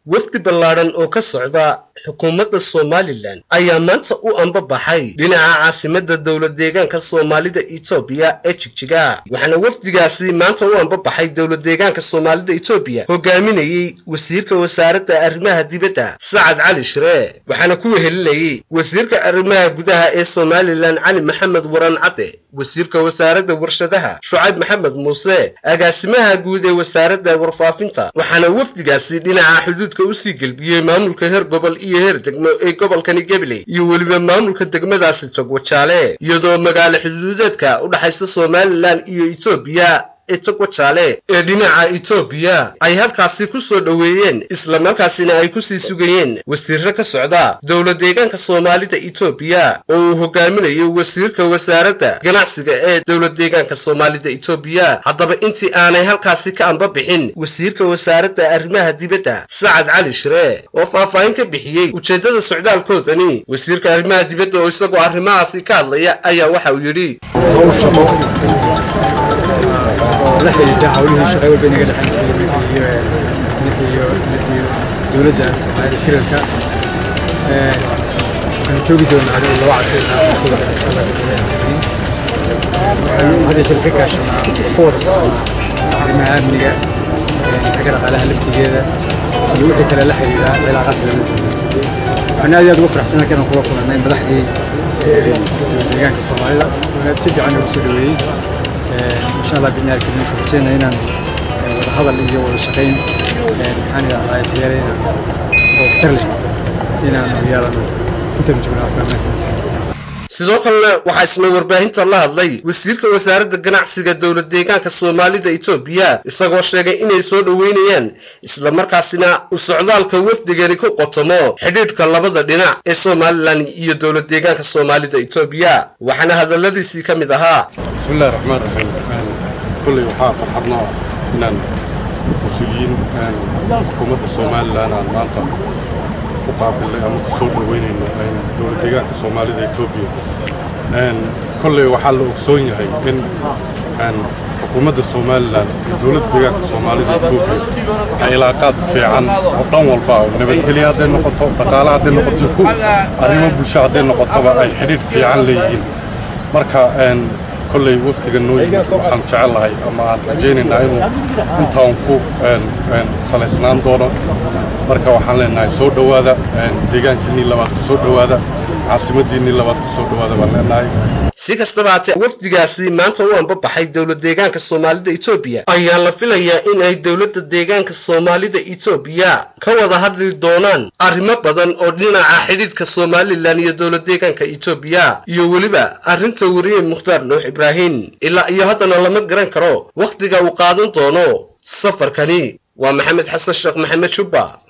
wafdi ballaadhan oo ka socda xukuumadda somalilan ayaa maanta u ambabaxay dhinaca caasimadda dowlad deegaanka soomaalida etoobiya ee jigjiga waxaana wafdigaasi maanta u ambabaxay dowlad deegaanka soomaalida etoobiya hogaaminayey wasiirka wasaaradda arrimaha dibadda sacad cali shire waxaana ku wehelinayey wasiirka arrimaha gudaha ee somalilan cali maxamed waran cadde wasiirka wasaaradda warshadaha shucayb maxamed muuse agaasimaha guud ee wasaaradda warfaafinta waxaana wafdigaasi dhinaca xuduudka usii gelbiyey maamulka heer gobol iyo heer degmo ee gobolkani gabiley iyo weliba maamulka degmadaasi togwajaale iyadoo magaalo xuduudeedka u dhexaysa somalilan iyo etoobiya ee togwajaale ee dhinaca etoobiya ay halkaasi ku soo dhoweeyeen islamarkaasina ay kusii sugayeen wasiirro ka socda dowlad deegaanka soomaalida etoobiya oo uu hogaaminayo wasiirka wasaaradda ganacsiga ee dowlad deegaanka soomaalida etoobiya haddaba intii aanay halkaasi ka ambabixin wasiirka wasaaradda arrimaha dibadda sacad cali shire oo faahfaahin ka bixiyey ujeeddada socdaalkoodani wasiirka arrimaha dibadda oo isagoo arrimahaasi ka hadlaya ayaa waxa uu yidhi la xidhiidha hawlihii shaqay walba inaga dhexan jiray iyo dowladda soomaaliya shirarka waxaanu joogi doonaa adigu laba casho waxaanu hadda jir iska kaashanaa ku wada soconnaa arrimaha amniga xagga dhaqaalaha laftigeeda iyo wixii kale la xidhiidha cilaaqaadka lama waxaan aad iyo aad ugu faraxsan halkan aan kula kulannay madaxdii deegaanka soomaalida si fiican ugu soo dhaweeyey insha allah bidni alkarim waxaan rajeynaa inaan wada hadal iyo wada shaqayn maxaan idhahdaa tayareyna oo waxtar leh inaanu yeelano intaanu joogno afghanistan sidoo kalena waxaa isna warbaahinta la hadlay wasiirka wasaaradda ganacsiga dowlad deegaanka soomaalida etoobiya isagoo sheegay inay soo dhoweynayaan islamarkaasina u socdaalka wafdigani ku qotomo xidhiidhka labada dhinac ee somalilan iyo dowlad deegaanka soomaalida etoobiya waxaana hadalladiisii ka mid ahaa bismillahi raxmaan raxiim kolley waxaa farxadno ah inaan mas-uuliyiin xukuumadda somalilan aan maanta ku qaabilnay ama ku soo dhoweynayno dowlad deegaanka soomaalida etoobiya kolley waxaa la ogsoon yahay in xukuumadda somalilan iyo dowladda deegaanka soomaalida etoobiya ay ilaaqaad fiican oo dhan walba oo nabadgelya hadday noqoto dhaqaale hadday noqoto ku arrimo bulsho hadday noqotoba ay xidhiidh fiican leeyihiin marka kolley waftiga noo yimid waxaan jecellahay ama aan rajaynaynaa inuu intaan ku salaysnaan doono marka waxaan leenahay soo dhowaada deegaankiinnii labaad ku soo dhowaada caasimaddiinnii labaad ku soo dhowaada baan leenahay si kastaba haatee wafdigaasi maanta u ambabaxay dowlad deegaanka soomaalida etoobiya ayaa la filayaa in ay dowladda deegaanka soomaalida etoobiya ka wada hadli doonaan arrimo badan oo dhinaca xidhiidhka somalilan iyo dowlad deegaanka etoobiya iyo weliba arrinta weriye mukhtaar nuux ibraahim ilaa iyo haddana lama garan karo wakhtiga uu qaadan doono safarkani waa maxamed xasan sheekh maxamed jubba